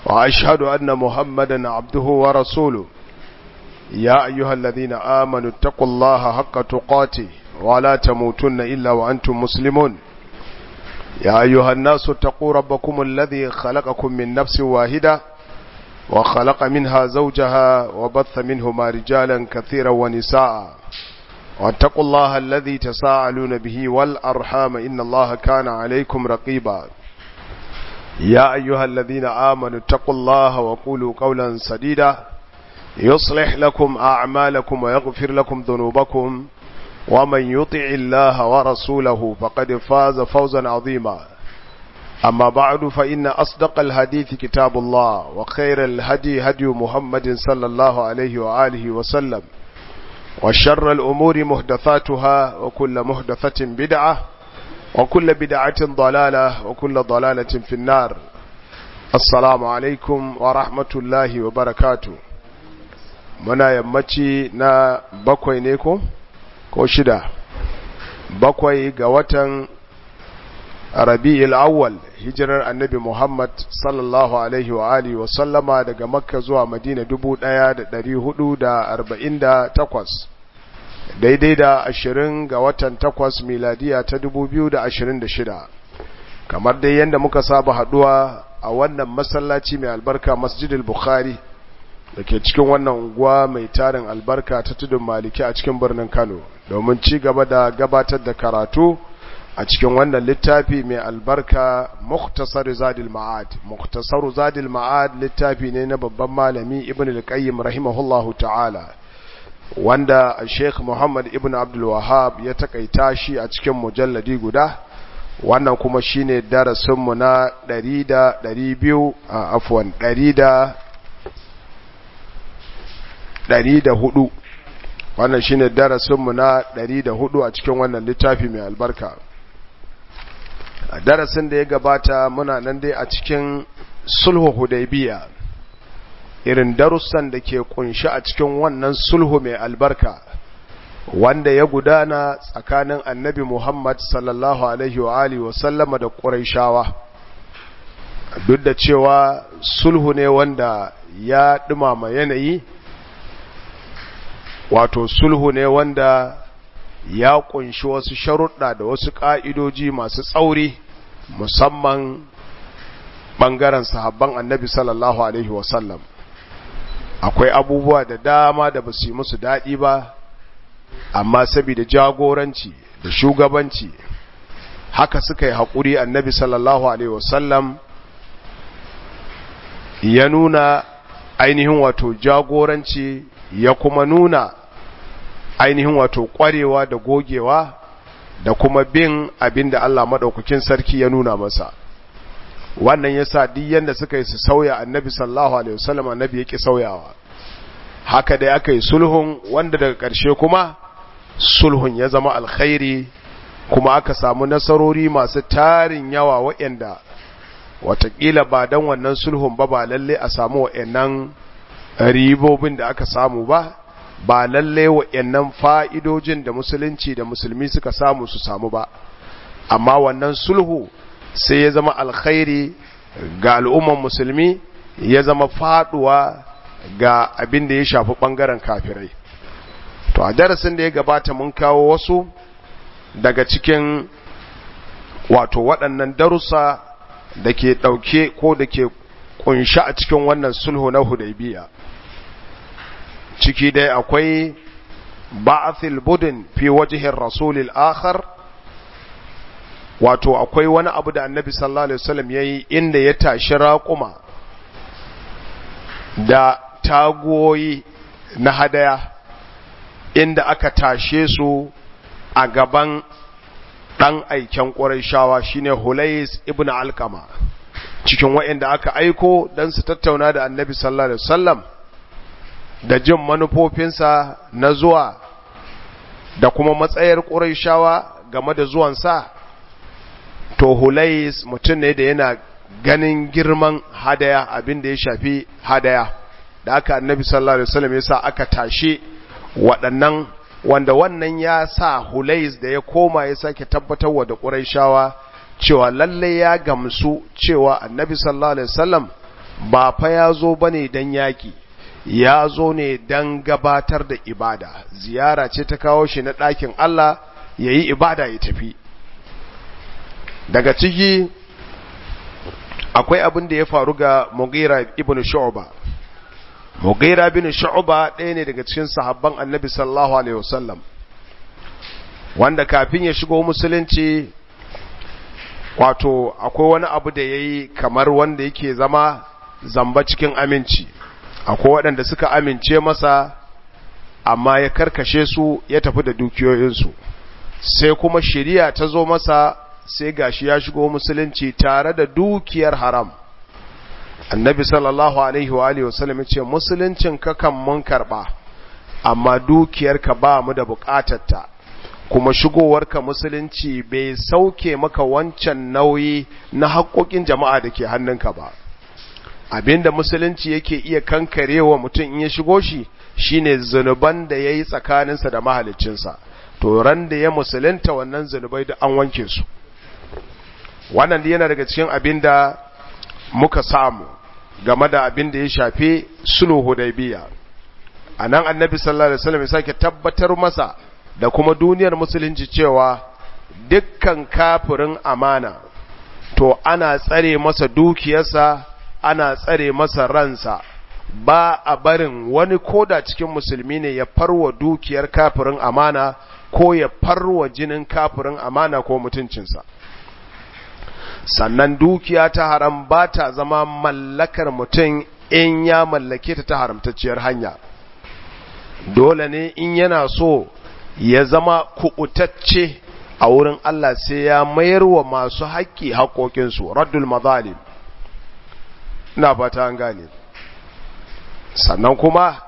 وأشهد أن محمدا عبده ورسوله يا أيها الذين آمنوا اتقوا الله حق تقاته ولا تموتن إلا وأنتم مسلمون يا أيها الناس اتقوا ربكم الذي خلقكم من نفس واحدة وخلق منها زوجها وبث منهما رجالا كثيرا ونساء واتقوا الله الذي تساءلون به والأرحام إن الله كان عليكم رقيبا يا أيها الذين آمنوا اتقوا الله وقولوا قولا سديدا يصلح لكم أعمالكم ويغفر لكم ذنوبكم ومن يطع الله ورسوله فقد فاز فوزا عظيما أما بعد فإن أصدق الحديث كتاب الله وخير الهدي هدي محمد صلى الله عليه وآله وسلم وشر الأمور محدثاتها وكل محدثة بدعة وكل بدعة ضلالة وكل ضلالة في النار السلام عليكم ورحمة الله وبركاته muna yammaci na bakwai ne ko ko shida bakwai ga watan rabi'il awwal hijirar annabi muhammad sallallahu alaihi wa alihi wa sallama daga makka zuwa madina 1448 daidai da ashirin ga watan takwas miladiya ta 2026 kamar dai yadda muka saba haduwa a wannan masallaci mai albarka masjidil bukhari da ke cikin wannan unguwa mai tarin albarka ta tudun maliki a cikin birnin kano domin ci gaba da gabatar da karatu a cikin wannan littafi mai albarka muktasar zadil ma'ad muktasar zadil ma'ad littafi ne na babban malami ibn al-qayyim rahimahullahu ta'ala wanda sheikh muhammad ibn abdul wahab ya takaita shi a cikin mujalladi guda wannan kuma shine darasinmu na 100 da 200 afwan 100 ɗari da hudu wannan shine darasinmu na ɗari da hudu a cikin wannan littafi mai albarka a darasin da ya gabata muna nan dai a cikin sulhu hudaybiya irin darussan da ke kunshi a cikin wannan sulhu mai albarka wanda ya gudana tsakanin annabi muhammad sallallahu alaihi wa alihi wa sallama da ƙuraishawa duk da cewa sulhu ne wanda ya ɗumama yanayi wato sulhu ne wanda ya kunshi wasu sharuɗa da wasu ƙa'idoji masu tsauri musamman ɓangaren sahabban annabi sallallahu Alaihi wasallam akwai abubuwa da dama da ba su yi musu daɗi ba amma saboda jagoranci da shugabanci haka suka yi haƙuri annabi sallallahu Alaihi wasallam ya nuna ainihin wato jagoranci ya kuma nuna ainihin wato kwarewa da gogewa da kuma bin abin da Allah maɗaukakin sarki ya nuna masa wannan ya sa duk yadda suka yi su sauya annabi sallallahu alaihi wasallam annabi yake sauyawa haka da aka yi sulhun wanda daga ƙarshe kuma sulhun ya zama alkhairi kuma aka samu nasarori masu tarin yawa waɗanda watakila ba don wannan sulhun ba ba lalle a samu waɗannan ribobin da aka samu ba ba lalle wa'annan fa'idojin da musulunci da musulmi suka samu su samu ba amma wannan sulhu sai ya zama alkhairi ga al'umman musulmi ya zama faduwa ga abin da ya shafi ɓangaren kafirai to a darasin da ya gabata mun kawo wasu daga cikin wato waɗannan darussa da ke ɗauke ko da ke kunshi a cikin wannan sulhu na hudaybiya ciki dai akwai ba'athil budin fi wajhin rasulil akhar wato akwai wani abu da annabi sallallahu alaihi wasallam yayi inda ya tashi raquma da tagoyi na hadaya inda aka tashe su a gaban dan aiken Qurayshawa shine Hulais ibn Alqama cikin waɗanda aka aiko dan su tattauna da annabi sallallahu alaihi wasallam da jin manufofinsa na zuwa da kuma matsayar ƙuraishawa game da zuwansa to hulais mutum ne da yana ganin girman hadaya abin da ya shafi hadaya da aka annabi sallallahu alaihi wasallam ya sa aka tashi waɗannan wanda wannan ya sa hulais da ya koma ya sake tabbatarwa da ƙuraishawa cewa lalle ya gamsu cewa annabi sallallahu alaihi wasallam ba fa ya zo ba ne don yaƙi ya zo ne don gabatar da ibada ziyara ce ta kawo shi na ɗakin Allah ya yi ibada ya tafi daga ciki akwai abin da ya faru ga Mughira ibn Shu'ba Mughira ibn Shu'ba ɗaya ne daga cikin sahabban Annabi sallallahu alaihi wasallam wanda kafin ya shigo musulunci wato akwai wani abu da yayi kamar wanda yake zama zamba cikin aminci akwai waɗanda suka amince masa amma ya karkashe su ya tafi da dukiyoyinsu sai kuma shari'a ta zo masa sai gashi ya shigo musulunci tare da dukiyar haram annabi sallallahu alaihi wa alihi wasallam ce musuluncin ka kan mun karba amma dukiyar ka ba mu da bukatarta kuma shigowarka musulunci bai sauke maka wancan nauyi na haƙoƙin jama'a da ke hannunka ba abinda musulunci yake iya kankarewa mutum in ya shigo shi shine zunuban da yayi tsakaninsa da mahaliccinsa to ran da ya musulunta wannan zunubai da an wanke su wannan yana daga cikin abin da muka samu game da abin da ya shafi sulhu hudaybiya anan annabi sallallahu alaihi wasallam ya sake tabbatar masa da kuma duniyar musulunci cewa dukkan kafirin amana to ana tsare masa dukiyarsa ana tsare masa ransa ba a barin wani koda cikin musulmi ne ya farwa dukiyar kafirin amana ko ya farwa jinin kafirin amana ko mutuncinsa sannan dukiya ta haram ba ta zama mallakar mutum in ya mallake ta ta haramtacciyar hanya dole ne in yana so ya zama kuɓutacce a wurin Allah sai ya mayar wa masu haƙƙi haƙoƙinsu raddul mazalim ina fata an gane sannan kuma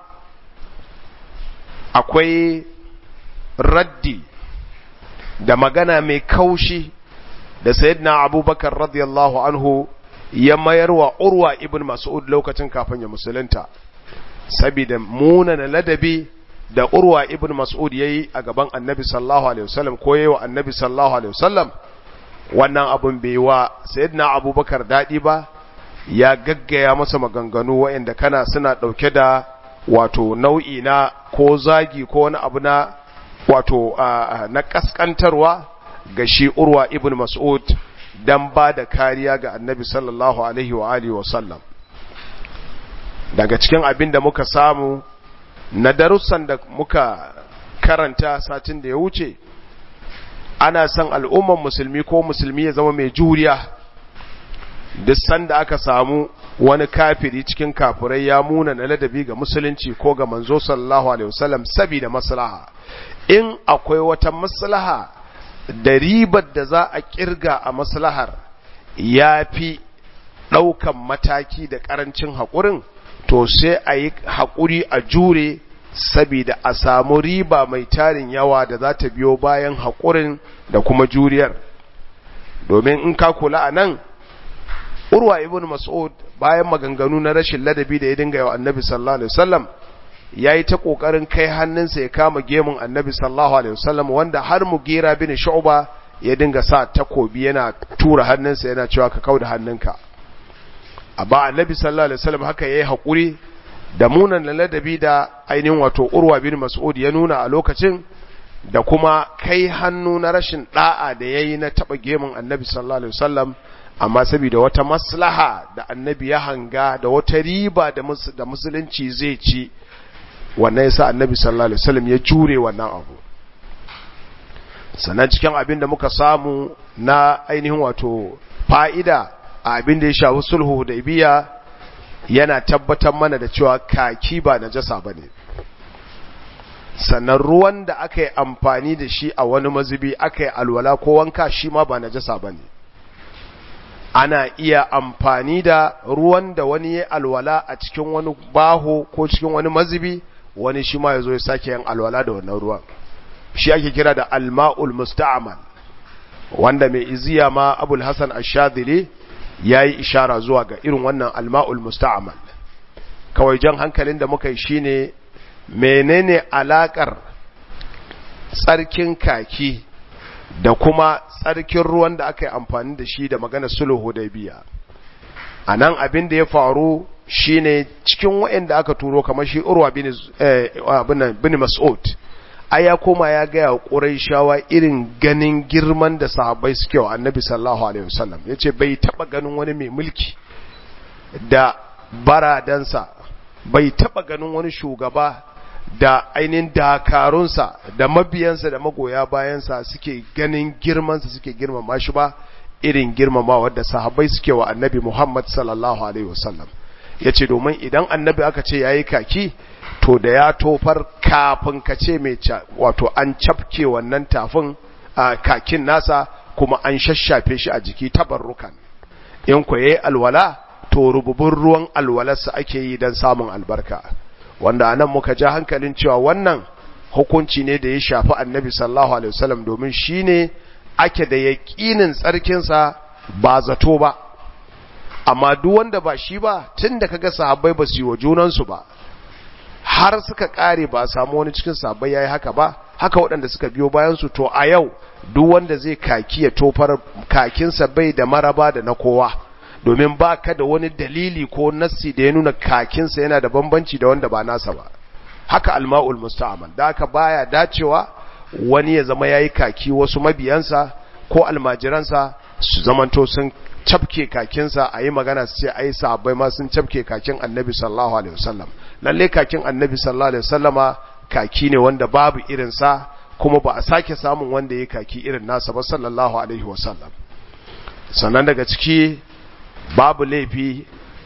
akwai raddi da magana mai kaushi da sayyidina abubakar radiyallahu anhu ya mayar wa urwa ibn mas'ud lokacin kafin ya musulunta saboda munana ladabi da urwa ibn mas'ud yayi a gaban annabi sallallahu alaihi wasallam ko yayi wa annabi sallallahu alaihi wasallam wannan abun bai wa sayyidina abubakar dadi ba ya gaggaya masa maganganu waɗanda kana suna ɗauke da wato nau'i na ko zagi ko wani abu na wato na kaskantarwa ga shi urwa ibn mas'ud dan ba da kariya ga annabi sallallahu alaihi wa alihi wa sallam daga cikin abin da muka samu na darussan da muka karanta satin da ya wuce ana son al'umman musulmi ko musulmi ya zama mai juriya duk sanda aka samu wani kafiri cikin kafirai ya muna na ladabi ga musulunci ko ga manzo sallallahu alaihi wasallam saboda maslaha in akwai wata maslaha da ribar da za a kirga a maslahar ya fi ɗaukan mataki da ƙarancin haƙurin to sai a yi haƙuri a jure saboda a samu riba mai tarin yawa da za ta biyo bayan haƙurin da kuma juriyar domin in ka kula a nan urwa ibn mas'ud bayan maganganu na rashin ladabi da ya dinga yawa annabi sallallahu alaihi wasallam yayi ta kokarin kai hannunsa ya kama gemun annabi sallallahu alaihi wasallam wanda har mugira bin shu'ba ya dinga sa takobi yana tura hannunsa yana cewa ka kauda hannunka amma annabi sallallahu alaihi wasallam haka yayi hakuri da munan ladabi da ainihin wato urwa bin mas'ud ya nuna a lokacin da kuma kai hannu na rashin da'a da yayi na taba gemun annabi sallallahu alaihi wasallam amma saboda wata maslaha da annabi ya hanga da wata riba da musulunci zai ci wannan yasa annabi sallallahu alaihi wasallam ya jure wannan abu sannan cikin abin da muka samu na ainihin wato fa'ida a abin da ya shafi sulhu da ibiya yana tabbatar mana da cewa kaki ba najasa bane sannan ruwan da aka yi amfani da shi a wani mazubi aka yi alwala ko wanka shi ma ba najasa bane ana iya amfani da ruwan da wani ya alwala a cikin wani baho ko cikin wani mazubi wani shi ma ya zo ya sake yin alwala da wannan ruwan shi ake kira da alma'ul musta'amal wanda mai iziya ma abul hasan ashadili ya yi ishara zuwa ga irin wannan alma'ul musta'amal kawai jan hankalin da muka yi shine menene alakar tsarkin kaki da kuma tsarkin ruwan da aka yi amfani da shi da magana sulhu da biya a nan abin da ya faru shine cikin waɗanda aka turo kamar shi urwa bin bin mas'ud ai ya koma ya ga quraishawa irin ganin girman da sahabbai suke wa annabi sallallahu alaihi wasallam yace bai taba ganin wani mai mulki da baradansa bai taba ganin wani shugaba da ainihin dakarunsa da mabiyansa da magoya bayansa suke ganin girmansa suke girmama shi ba irin girmama wadda sahabbai suke wa annabi Muhammad sallallahu alaihi wasallam yace domin idan annabi aka ce yayi kaki to da ya tofar kafin ka ce mai wato an cafke wannan tafin kakin nasa kuma an shashafe shi a jiki tabarrukan in ku yayi alwala to rububun ruwan alwalarsa ake yi don samun albarka wanda anan muka ja hankalin cewa wannan hukunci ne da ya shafi annabi sallallahu alaihi wasallam domin shine ake da yaƙinin tsarkinsa ba zato ba amma duk wanda ba shi ba tunda kaga sahabbai ba su yi wa junansu ba har suka kare ba samu wani cikin sahabbai yayi haka ba haka waɗanda suka biyo bayan su to a yau duk wanda zai kaki ya tofar kakinsa bai da maraba da na kowa domin ba ka da wani dalili ko nassi da ya nuna kakinsa yana da bambanci da wanda ba nasa ba haka alma'ul musta'amal da haka baya dacewa wani ya zama yayi kaki wasu mabiyansa ko almajiransa su zamanto sun cafke kakinsa a yi magana su ce ai sahabbai ma sun cafke kakin annabi sallallahu alaihi wasallam lalle kakin annabi sallallahu alaihi wasallama kaki ne wanda babu irinsa kuma ba a sake samun wanda ya kaki irin nasa ba sallallahu alaihi wasallam sannan daga ciki babu laifi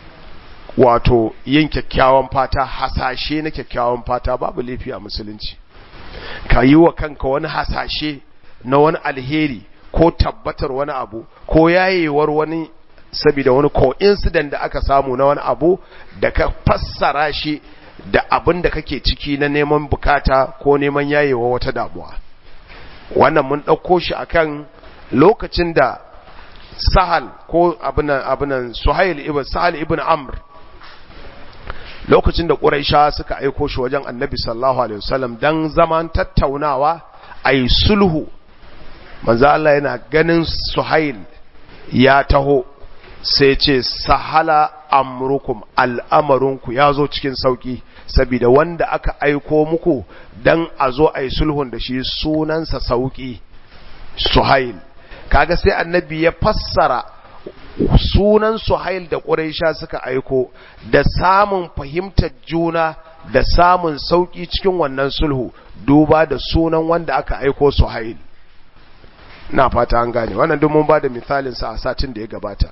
wato yin kyakkyawan fata hasashe na kyakkyawan fata babu laifi a musulunci ka yi wa kanka wani hasashe na wani alheri ko tabbatar wani abu ko yayewar wani saboda wani coincident da aka samu na wani abu da ka fassara shi da abin da kake ciki na neman bukata ko neman yayewa wata damuwa wannan mun ɗauko shi akan lokacin da sahal ko abinan abinan suhail ibn sahal ibn amr lokacin da quraisha suka aiko shi wajen annabi sallallahu alaihi wasallam dan zaman tattaunawa ai sulhu manzo Allah yana ganin suhail ya taho sai ce sahala amrukum al'amarinku ya zo cikin sauki saboda wanda aka aiko muku dan a zo a yi sulhun da shi sunansa sauki suhail kaga sai annabi ya fassara sunan suhail da ƙuraisha suka aiko da samun fahimtar juna da samun sauki cikin wannan sulhu duba da sunan wanda aka aiko suhail na fata an gane wannan duk mun ba da misalinsa a satin da ya gabata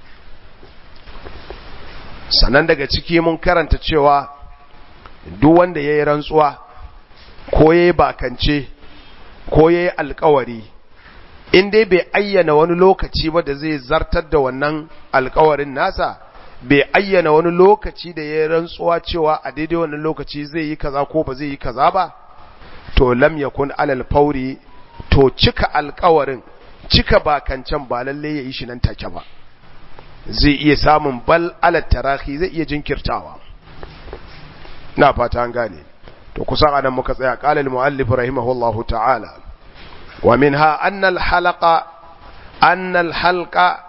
sannan daga ciki mun karanta cewa duk wanda ya yi rantsuwa ko ya yi bakance ko ya yi alkawari in dai bai ayyana wani lokaci ba da zai zartar da wannan alkawarin nasa bai ayyana wani lokaci da ya yi rantsuwa cewa a daidai wannan lokaci zai yi kaza ko ba zai yi kaza ba to lam yakun alal fauri to cika alkawarin cika bakancen ba lalle ya yi shi nan take ba zai iya samun bal alat tarahi zai iya jinkirtawa na fata an gane to kusan anan muka tsaya qala al-muallif rahimahullahu ta'ala wa minha anna al-halaqa anna al-halqa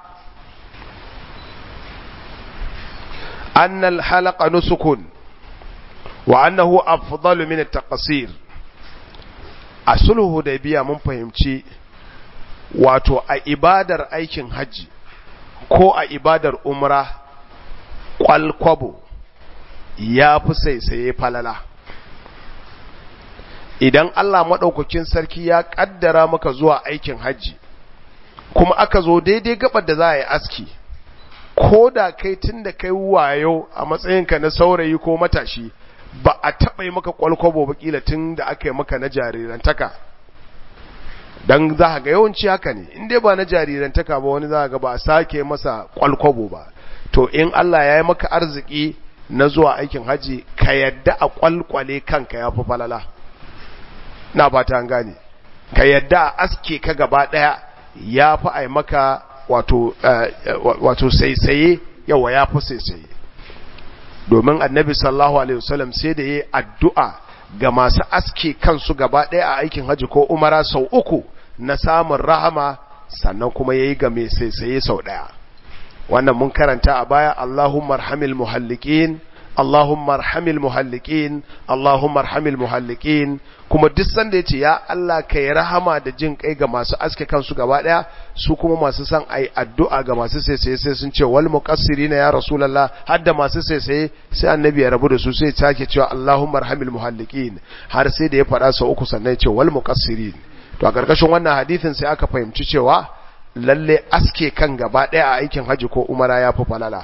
anna al-halaqa nusukun wa annahu afdalu min at-taqsir a sulhu da biya mun fahimci wato a ibadar aikin haji ko a ibadar umra kwalkwabo ya fi saisaye falala idan Allah maɗaukakin sarki ya ƙaddara maka zuwa aikin hajji kuma aka zo daidai gabar da za a yi aski ko da kai tun da kai wayo a matsayinka na saurayi ko matashi ba a taɓa yi maka kwalkwabo ba kila tun da aka yi maka na jarirantaka don za ga yawanci haka ne in dai ba na jarirantaka ba wani za ga ba a sake masa kwalkwabo ba to in Allah ya yi maka arziki na zuwa aikin haji ka yadda a kwalkwale kanka ya fi falala na ba ta gane ka yadda a aske ka gaba daya ya fi a maka wato wato saisaye yawa ya fi saisaye domin annabi sallallahu alaihi wasallam sai da yi addu'a ga masu aske kansu gaba ɗaya a aikin haji ko umara sau uku na samun rahama sannan kuma ya yi ga mai saisaye sau ɗaya wannan mun karanta a baya Allahumma arhamil muhallikin Allahumma arhamil muhallikin Allahumma arhamil muhallikin kuma duk sanda yace ya Allah kai rahama da jin kai ga masu aske kansu gaba daya su kuma masu san ai addu'a ga masu saisaye sai sun ce wal muqassirina ya rasulullah hadda masu saisaye sai annabi ya rabu da su sai take cewa Allahumma arhamil muhallikin har sai da ya faɗa sau uku sannan ya ce wal muqassirin to a karkashin wannan hadisin sai aka fahimci cewa lalle aske kan gaba daya a aikin haji ko umara ya fi falala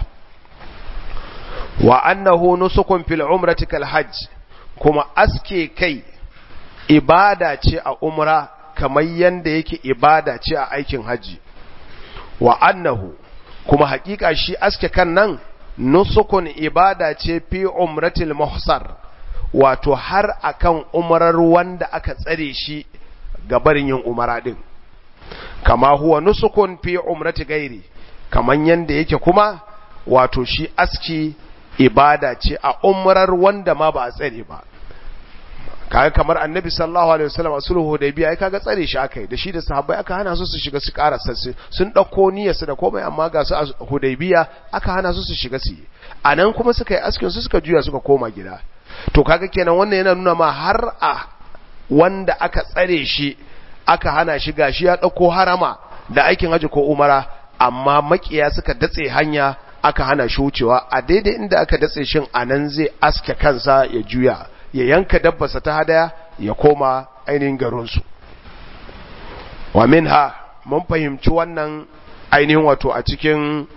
wa annahu nusukun fil umrati kal hajj kuma aske kai ibada ce a umra kamar yanda yake ibada ce a aikin haji wa annahu kuma hakika shi aske kan nan nusukun ibada ce fi umratil muhsar wato har akan umrar wanda aka tsare shi ga barin yin umara din kama huwa nusukun fi umrati gairi kaman yanda yake kuma wato shi aski ibada ce a umrar wanda ma ba a tsare ba kaga kamar annabi sallallahu alaihi wasallam a sulhu hudaybiya ai kaga tsare shi akai da shi da sahabbai aka hana su su shiga su ƙara sassi sun dauko niyyarsu da komai amma ga su a hudaybiya aka hana su su shiga su anan kuma suka yi askin su suka juya suka koma gida to kaga kenan wannan yana nuna ma har a wanda aka tsare shi aka hana shi gashi ya dauko harama da aikin haji ko umara amma makiya suka datse hanya aka hana shi wucewa a daidai inda aka datse shin anan zai aske kansa ya juya ya yanka dabbarsa ta hadaya ya koma ainihin garinsu wa minha mun fahimci wannan ainihin wato a cikin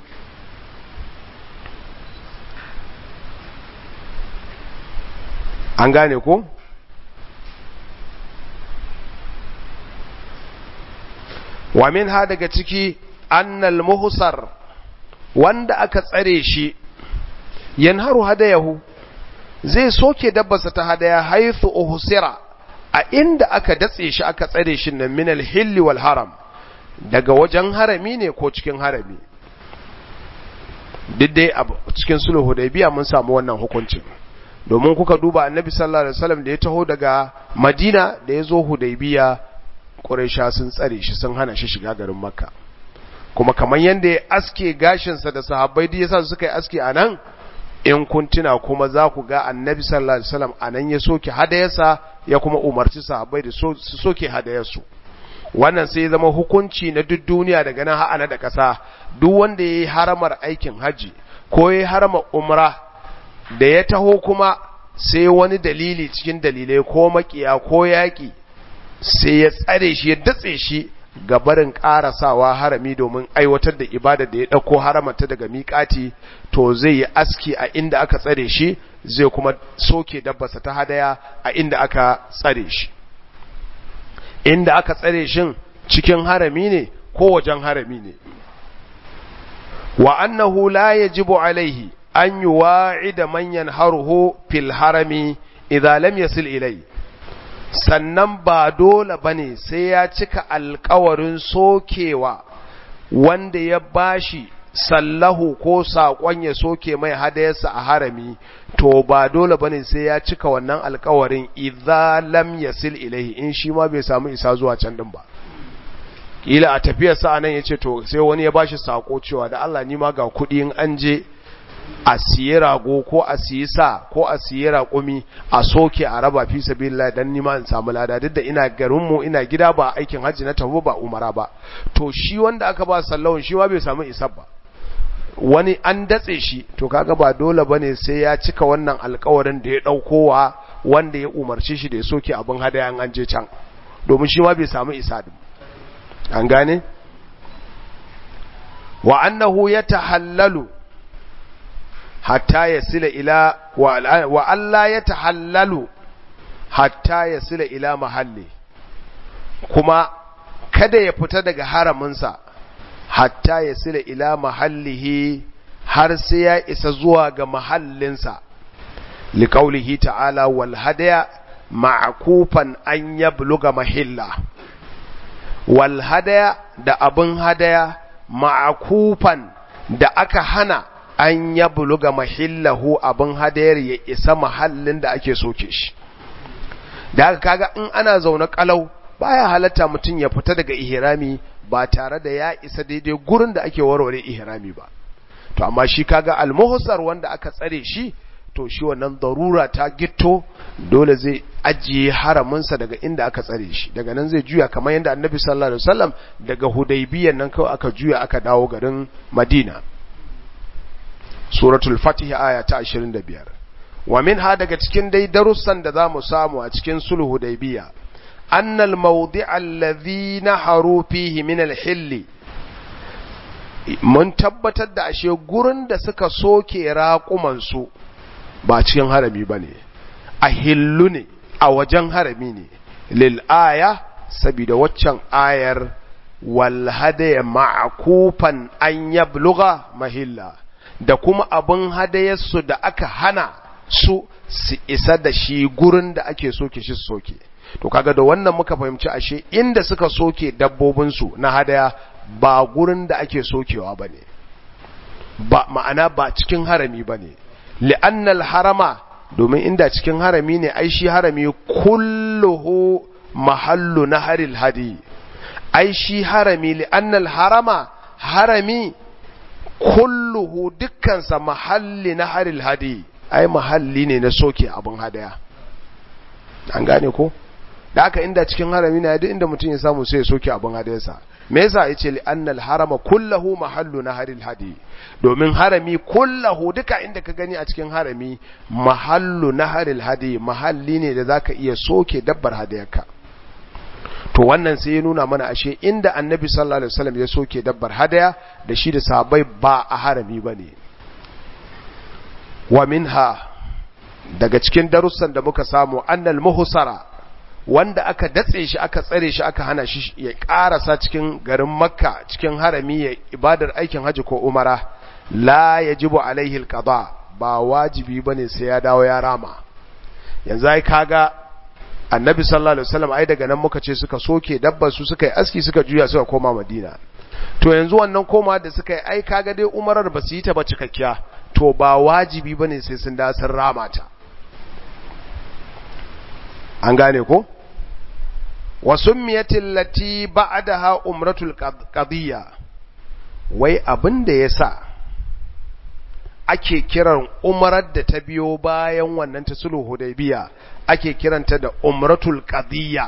an gane ko wa minha daga ciki annal muhsar wanda aka tsare shi yanharu hadayahu zai soke dabbarsa ta hadaya haithu uhsira a inda aka datse shi aka tsare shi nan min al wal haram daga wajen harami ne ko cikin harami duk dai a cikin sulhu hudaybiya mun samu wannan hukuncin domin kuka duba annabi sallallahu alaihi wasallam da ya taho daga madina da ya zo hudaybiya quraisha sun tsare shi sun hana shi shiga garin makka kuma kamar yanda ya aske gashinsa da sahabbai da yasa suka yi aske anan in kun tuna kuma za ku ga annabi sallallahu alaihi wasallam anan ya soke hadayarsa ya kuma umarci sahabbai da su soke hadayarsu wannan sai zama hukunci na duk duniya daga nan ha'ana da ƙasa duk wanda ya yi haramar aikin haji ko ya yi haramar umra da ya taho kuma sai wani dalili cikin dalilai ko makiya ko yaƙi sai ya tsare shi ya datse shi ga barin ƙarasawa harami domin aiwatar da ibada da ya ɗauko haramata daga miƙati to zai yi aski a inda aka tsare shi zai kuma soke dabbasa ta hadaya a inda aka tsare shi inda aka tsare shin cikin harami ne ko wajen harami ne wa annahu la yajibu alaihi an yuwa'ida man yanharuhu fil harami idza lam yasil ilayhi sannan ba dole ba ne sai ya cika alkawarin sokewa wanda ya bashi sallahu ko saƙon ya soke mai hadayarsa a harami to ba dole ba ne sai ya cika wannan alkawarin idza lam yasil ilaihi in shi ma bai samu isa zuwa can din ba kila a tafiyarsa anan yace to sai wani ya bashi sako cewa da Allah ni ma ga kuɗi in an je a siye rago ko a siye sa ko a siye raƙumi a soke a raba fi sabilillah dan nima in samu lada duk da ina garin mu ina gida ba aikin hajji na tafi ba umara ba to shi wanda aka ba sallawun shi ma bai samu isab ba wani an datse shi to kaga ba dole bane sai ya cika wannan alƙawarin da ya daukowa wanda ya umarci shi da ya soke abin hadaya an je can domin shi ma bai samu isa din an gane wa annahu yatahallalu hatta ya sila ila wa Allah ya tahallalu hatta ya sila ila mahalli kuma kada ya fita daga haraminsa hatta ya sila ila mahallihi har sai ya isa zuwa ga mahallinsa liƙaulihi ta'ala wal hadaya ma'akufan an yabluga mahilla wal hadaya da abin hadaya ma'akufan da aka hana an ya buluga mahillahu abin hadayar ya isa mahallin da ake soke shi da haka kaga in ana zaune kalau baya halatta mutum ya fita daga ihrami ba tare da ya isa daidai gurin da ake warware ihrami ba to amma shi kaga almuhsar wanda aka tsare shi to shi wannan darura ta gitto dole zai ajiye haraminsa daga inda aka tsare shi daga nan zai juya kamar yadda annabi sallallahu alaihi wasallam daga hudaybiyan nan kawai aka juya aka dawo garin madina suratul fatih aya ta 25 wa minha daga cikin dai darussan da zamu samu a cikin sulhu hudaybiya annal mawdi'a alladhi naharu fihi min al-hilli mun tabbatar da ashe gurin da suka soke raƙumansu ba cikin harami ba ne a hillu ne a wajen harami ne lil'aya saboda waccan ayar walhadaya ma'akufan an yabluga mahilla da kuma abin hadayarsu da aka hana su su isa da shi gurin da ake soke shi soke to kaga da wannan muka fahimci ashe inda suka soke dabbobinsu na hadaya ba gurin da ake sokewa ba ne ba ma'ana ba cikin harami ba ne li'annal harama domin inda cikin harami ne ai shi harami kulluhu mahallu na haril hadi ai shi harami li'annal harama harami kulluhu dukkansa mahalli na haril hadi ai mahalli ne na soke abin hadaya an gane ko da aka inda cikin harami na duk inda mutum ya samu sai ya soke abin hadayarsa me yasa yace li annal harama kullahu mahallu naharil hadi domin harami kullahu duka inda ka gani a cikin harami mahallu naharil hadi mahalli ne da zaka iya soke dabbar hadayarka to wannan sai ya nuna mana ashe inda annabi sallallahu alaihi wasallam ya soke dabbar hadaya da shi da sahabbai ba a harami bane wa minha daga cikin darussan da muka samu annal muhsara wanda aka datse shi aka tsare shi aka hana shi ya karasa cikin garin makka cikin harami ya ibadar aikin haji ko umara la yajibu alaihi alqada ba wajibi bane sai ya dawo ya rama yanzu ai kaga annabi sallallahu alaihi wasallam ai daga nan muka ce suka soke dabbar su suka yi aski suka juya suka koma madina to yanzu wannan koma da suka yi ai kaga dai umarar ba su yi ta ba cikakkiya to ba wajibi bane sai sun da sun rama ta an gane ko wasummiyatil lati ba'daha umratul qadiyya wai abin da yasa ake kiran umrar da ta biyo bayan wannan ta sulhu hudaybiya ake kiranta da umratul qadiyya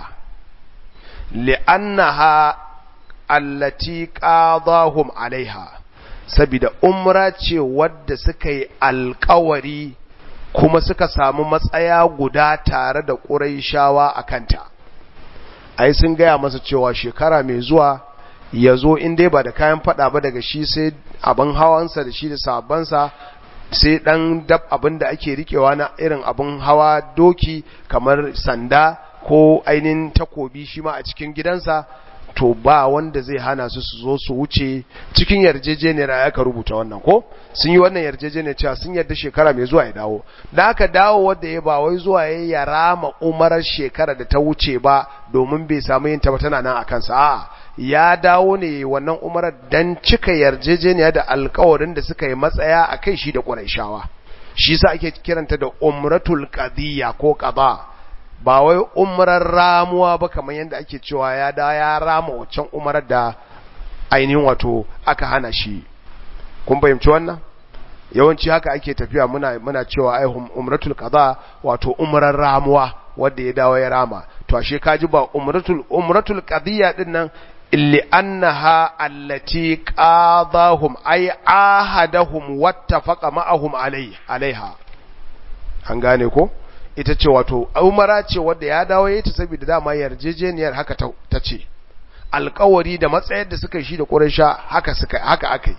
li'annaha allati qadahum alaiha sabida umra ce wadda suka yi alkawari kuma suka samu matsaya guda tare da ƙuraishawa a kanta ai sun gaya masa cewa shekara mai zuwa ya zo in dai ba da kayan fada ba daga shi sai abin hawansa da shi da sabansa sai dan dab abin da ake rikewa na irin abin hawa doki kamar sanda ko ainihin takobi shi ma a cikin gidansa to ba wanda zai hana su su zo su wuce cikin yarjejeniyar aka rubuta wannan ko sun yi wannan yarjejeniyar cewa sun yarda shekara mai zuwa ya dawo da aka dawo wanda ya ba wai zuwa ya ya rama umarar shekara da ta wuce ba domin bai samu yin ba tana nan a kansa a'a ya dawo ne wannan umarar dan cika yarjejeniya da alkawarin da suka yi matsaya a kai shi da ƙurayshawa shi sa ake kiranta da umratul qadiyya ko qada ba wai umrar ramuwa ba kamar yadda ake cewa ya da ya rama waccan umarar da ainihin wato aka hana shi kun fahimci wannan yawanci haka ake tafiya muna muna cewa ai umratul qada wato umrar ramuwa wanda ya dawo ya rama to ashe kaji ba umratul umratul qadiyya din nan illi annaha allati qadahum ay ahadahum wattafaqa ma'ahum alai alaiha an gane ko ita ce wato umara ce wadda ya dawo ya ta saboda dama yarjejeniyar haka ta ce alkawari da matsayar da suka shi da ƙuraisha haka suka haka akai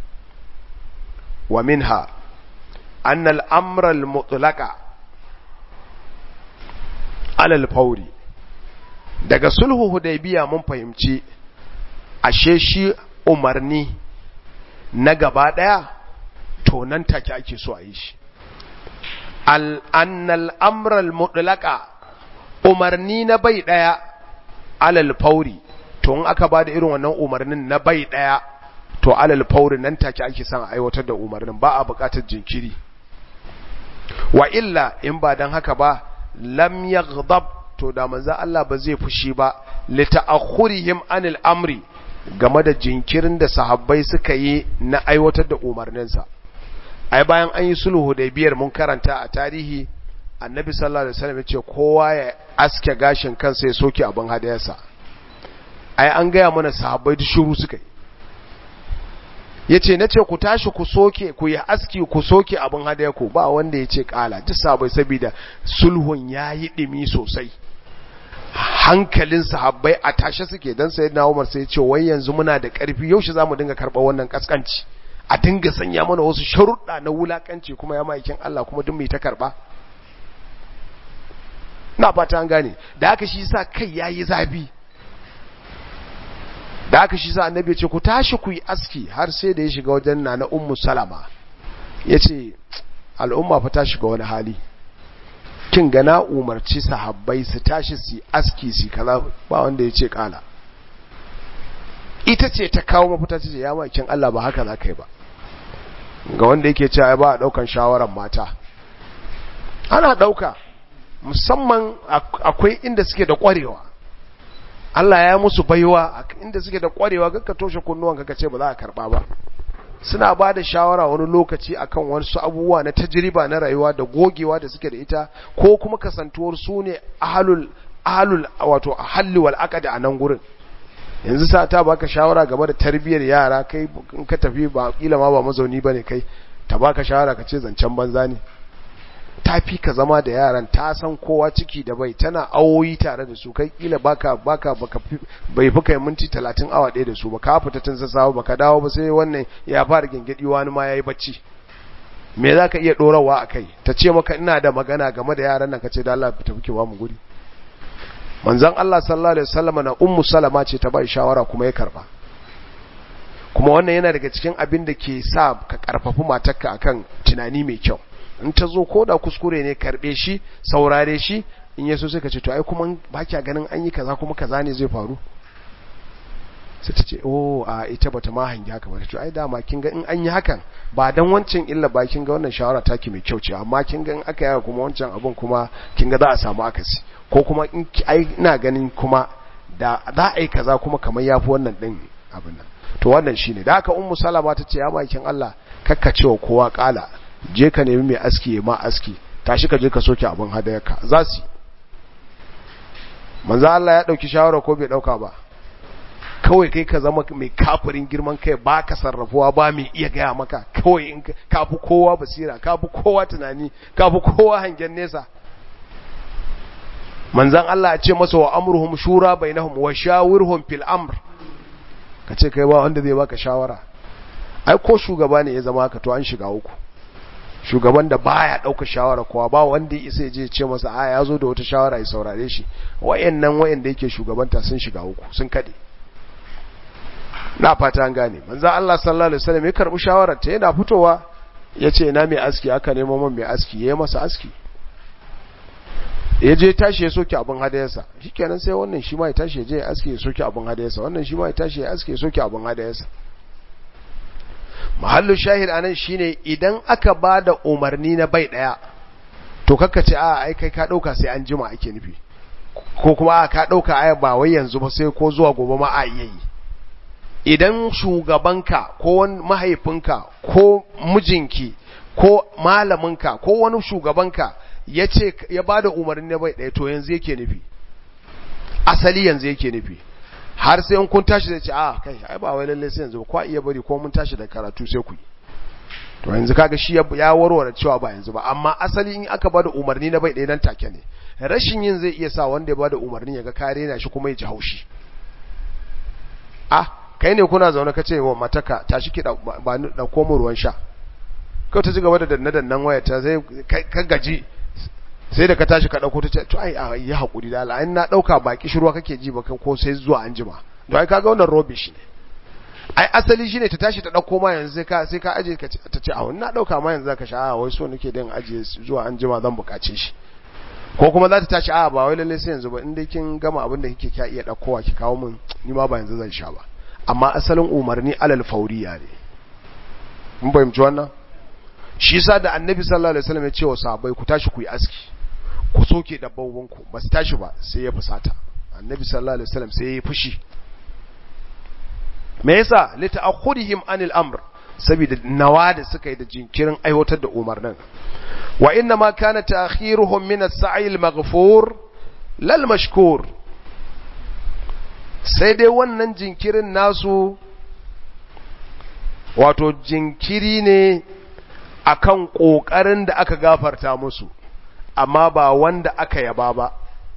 wa minha anna al-amra al-mutlaqa ala al-fawri daga sulhu hudaybiya mun fahimci ashe shi umarni na gaba daya to nan take ake so a yi shi annal amral mutlaka umarni na bai daya alal fauri to in aka bada irin wannan umarnin na bai daya to alal fauri nan take ake son aiwatar da umarnin ba a bukatar jinkiri wa illa in ba dan haka ba lam yaghdab to da manzo Allah ba zai fushi ba li ta'akhurihim anil amri game da jinkirin da sahabbai suka yi na aiwatar da umarninsa ai bayan an yi sulhu da biyar mun karanta a tarihi annabi sallallahu alaihi wasallam ya ce kowa ya aske gashin kansa ya soke abin hadayarsa ai an gaya mana sahabbai da shiru suka yi ya ce na ce ku tashi ku soke ku yi aski ku soke abin hadayarku ba wanda ya ce kala duk sahabbai saboda sulhun ya yi ɗimi sosai hankalin sahabbai a tashe suke don sai na umar sai ce wai yanzu muna da ƙarfi yaushe za mu dinga karɓar wannan ƙasƙanci a dinga sanya mana wasu sharuɗa na wulaƙanci kuma ya ma'aikin Allah kuma duk mai ta karɓa na fata an gane da haka shi sa kai ya yi zafi da haka shi sa annabi ya ce ku tashi ku yi aski har sai da ya shiga wajen na na ummu salama ya ce al'umma fa ta shiga wani hali kin ga na umarci sahabbai su tashi su aski su kaza ba wanda ya ce kala ita ce ta kawo mafita ce ya makin Allah ba haka za ka yi ba ga wanda yake cewa ba a daukan shawaran mata ana dauka musamman akwai inda suke da kwarewa Allah ya musu baiwa inda suke da kwarewa ka toshe kunnuwan ka ce ba za a karba ba suna ba da shawara wani lokaci akan wasu abubuwa na tajriba na rayuwa da gogewa da suke da ita ko kuma kasantuwar su ne ahalul ahalul wato ahalli wal aqd a nan gurin yanzu sa ta baka shawara game da tarbiyyar yara kai in ka tafi ba kila ma ba mazauni bane kai ta baka shawara ka ce zancen banza ne ta fi ka zama da yaran ta san kowa ciki da bai tana awoyi tare da su kai kila baka baka baka bai fi kai minti 30 awa ɗaya da su ba ka fita tun sassawa baka dawo ba sai wannan ya fara gingidi wani ma yayi bacci me zaka iya dorawa akai ta ce maka ina da magana game da yaran nan kace da Allah tafi ki ba mu guri manzon Allah sallallahu alaihi wasallam na ummu salama ce ta bai shawara kuma ya karba kuma wannan yana daga cikin abin da ke sa ka karfafi matarka akan tunani mai kyau in ta zo ko da kuskure ne karbe shi saurare shi in yaso sai ka ce to ai kuma ba kya ganin an yi kaza kuma kaza ne zai faru sai ta ce oh a ita bata ma hangi haka ba to ai dama kin ga in an yi hakan ba dan wancan illa ba kin ga wannan shawara take mai kyau ce amma kin ga in aka yi kuma wancan abun kuma kin ga za a samu akasi ko kuma in ai ina ganin kuma da za a yi kaza kuma kamar yafi wannan din abin nan to wannan shine da haka ummu salama ta ce ya makin Allah kakkacewa kowa kala je ka nemi mai aski ya ma aski tashi ka je ka soke abin hadayarka za su manzo Allah ya dauki shawara ko bai dauka ba kawai kai ka zama mai kafirin girman kai ba ka sarrafuwa ba mai iya gaya maka kawai in ka fi kowa basira ka fi kowa tunani ka fi kowa hangen nesa manzan Allah ya ce masa wa amruhum shura bainahum wa shawirhum fil amr ka ce kai ba wanda zai baka shawara ai ko shugaba ne ya zama ka to an shiga uku shugaban da baya dauka shawara kowa ba wanda ya isa je ce masa a ya zo da wata shawara ya saurare shi wayannan wayanda yake shugabanta sun shiga uku sun kade na fata an gane manzo Allah sallallahu alaihi wasallam ya karbi shawarar ta yana fitowa yace ina mai aski aka nemo man mai aski yayi masa aski ya je tashi ya soke abin hadayarsa shikenan sai wannan shi ma ya tashi ya je ya aski ya soke abin hadayarsa wannan shi ma ya tashi ya aski ya soke abin hadayarsa mahallu shahid anan shine idan aka bada umarni na bai daya to kakka ce a ai kai ka dauka sai an jima ake nufi ko kuma a ka dauka ai ba wai yanzu ba sai ko zuwa gobe ma a iya yi idan shugabanka ko wani mahaifinka ko mijinki ko malaminka ko wani shugabanka ya ce ya bada umarni na bai daya to yanzu yake nufi asali yanzu yake nufi har sai in kun tashi zai ce a kai ai ba wai lalle sai yanzu ko iya bari ko mun tashi da karatu sai ku yi to yanzu kaga shi ya warware cewa ba yanzu ba amma asali in aka bada umarni na bai ɗaya nan take ne rashin yin zai iya sa wanda ya bada umarni ya ga kare na shi kuma ya ji haushi ah kai ne kuna zaune ka ce wa mataka tashi ki ba ni da komo ruwan sha kai ta ji gaba da danna dannan waya ta sai ka gaji sai da ka tashi ka dauko ta ce to ai yi hakuri da Allah in na dauka baki shirwa kake ji ba ko sai zuwa anjima to ai kaga wannan rubbish ne ai asali shine ta tashi ta dauko ma yanzu sai ka sai ka aje ka ta ce a na dauka ma yanzu zaka sha a wai so nake din aje zuwa anjima zan bukace shi ko kuma za ta tashi a ba wai lalle sai yanzu ba in dai kin gama abin da kike kya iya daukowa ki kawo min ni ma ba yanzu zan sha ba amma asalin umarni alal fauriya ne mun fahimci wannan shi yasa da annabi sallallahu alaihi wasallam ya ce wa sahabbai ku tashi ku yi aski ku soke dabbobinku ba su tashi ba sai ya fusata annabi sallallahu alaihi wasallam sai ya yi fushi me yasa li ta'khudihim anil amr saboda nawa da suka yi da jinkirin aiwatar da umarnin wa inna ma kana ta'khiruhum min as-sa'i al-maghfur lal mashkur sai dai wannan jinkirin nasu wato jinkiri ne akan kokarin da aka gafarta musu amma ba wanda aka yaba ba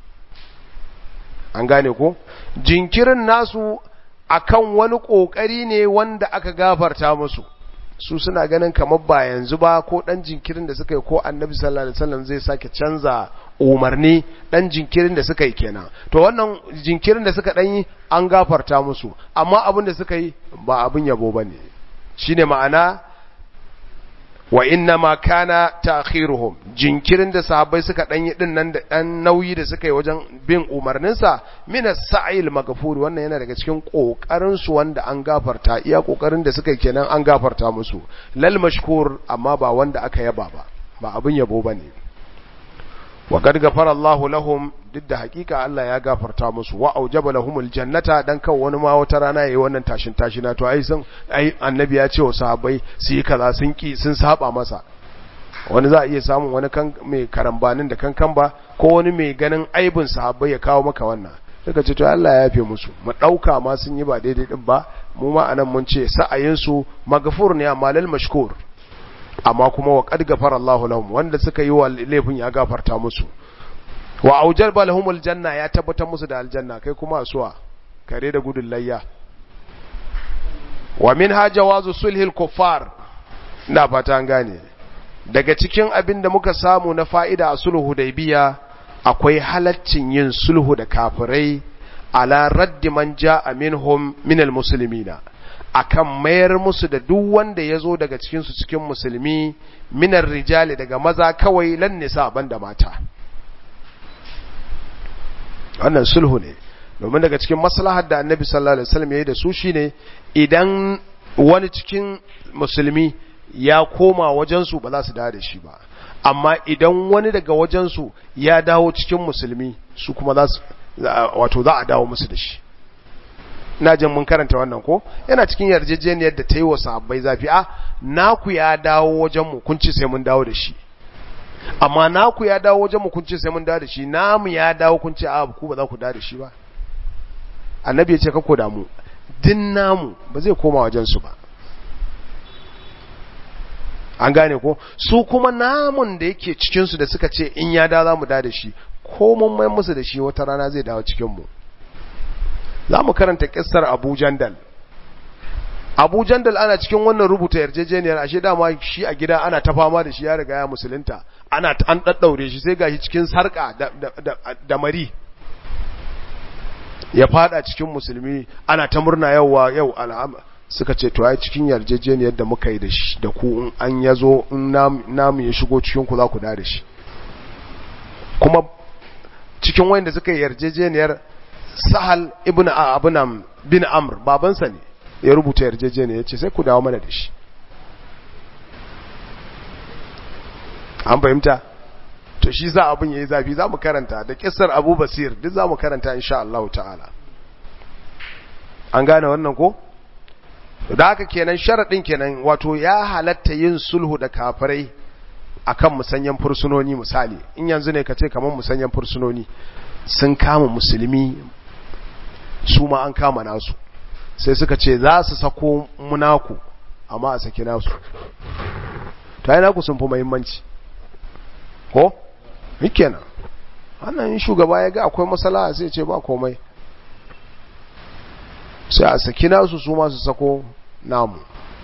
an gane ko jinkirin nasu akan wani kokari ne wanda aka gafarta musu su suna ganin kamar ba yanzu ba ko dan jinkirin da suka yi ko annabi sallallahu alaihi wasallam zai sake canza umarni dan jinkirin da suka yi kenan to wannan jinkirin da suka dan yi an gafarta musu amma abin da suka yi ba abin yabo bane shine ma'ana wa inna ma kana ta'khiruhum jinkirin da sahabbai suka dan yi din nan da dan nauyi da suka yi wajen bin umarninsa min as-sa'il maghfur wannan yana daga cikin kokarin su wanda an gafarta iya kokarin da suka yi kenan an gafarta musu lal mashkur amma ba wanda aka yaba ba ba abin yabo bane wa qad ghafara Allahu lahum duk da hakika Allah ya gafarta musu wa aujaba lahumul jannata dan kan wani ma wata rana yayi wannan tashin tashina to ai sun ai annabi ya ce wa sahabbai su yi kaza sun ki sun saba masa wani za a iya samun wani kan mai karambanin da kankan ba ko wani mai ganin aibin sahabbai ya kawo maka wannan daga ce to Allah ya yafe musu mu dauka ma sun yi ba daidai din ba mu ma anan mun ce sa'ayin su maghfur ne amma lal mashkur amma kuma wa qad ghafara Allahu lahum wanda suka yi wa laifin ya gafarta musu wa aujalba lahumul janna ya tabbatar musu da aljanna kai kuma asuwa kare da gudun layya wa minha jawazu sulhil kuffar ina fata an gane daga cikin abin da muka samu na fa'ida a sulhu hudaybiya akwai halaccin yin sulhu da kafirai ala raddi man ja'a minhum minal muslimina akan mayar musu da duk wanda ya zo daga cikinsu cikin musulmi minar rijali daga maza kawai lan nisa banda mata wannan sulhu ne domin daga cikin maslahar da annabi sallallahu alaihi wasallam yayi da su shine idan wani cikin musulmi ya koma wajen su ba za su dawo da shi ba amma idan wani daga wajen su ya dawo cikin musulmi su kuma za su wato za a dawo musu da shi ina jin mun karanta wannan ko yana cikin yarjejeniyar da ta yi wa sahabbai zafi a naku ya dawo wajen mu kun ci sai mun dawo da shi amma naku ya dawo wajen mu kun ce sai mun dawo da shi namu ya dawo kun ce a ku ba za ku dawo da shi ba annabi ya ce ka ko damu din namu ba zai koma wajen su ba an gane ko su kuma namun da yake cikin su da suka ce in ya dawo za mu dawo da shi ko mun mai musu da shi wata rana zai dawo cikin mu za mu karanta kissar Abu Jandal Abu Jandal ana cikin wannan rubuta yarjejeniyar ashe dama shi a gida ana ta fama da shi ya riga ya musulunta ana an daddaure shi sai gashi cikin sarka da, da, da, da mari ya fada cikin musulmi ana ta murna yauwa yau al'amma suka ce to ai cikin yarjejeniyar da muka yi da shi da ku in an yazo in namu ya shigo cikin ku za ku da shi kuma cikin wanda suka yi yarjejeniyar sahal ibn abunam bin amr babansa ne ya rubuta yarjejeniya ya ce sai ku dawo mana da shi an fahimta to shi za abin ya yi zafi za mu karanta da kisar abu basir duk za mu karanta insha Allah ta'ala an gane wannan ko da haka kenan sharaɗin kenan wato ya halatta yin sulhu da kafirai akan musanyen fursunoni misali in yanzu ne ka ce kamar musanyen fursunoni sun kama musulmi su ma an kama nasu sai suka ce za su sako munaku amma a saki nasu ta yi naku sun fi mahimmanci ko? kenan wannan shugaba ya ga akwai matsala sai ce ba komai sai a saki nasu su masu sako namu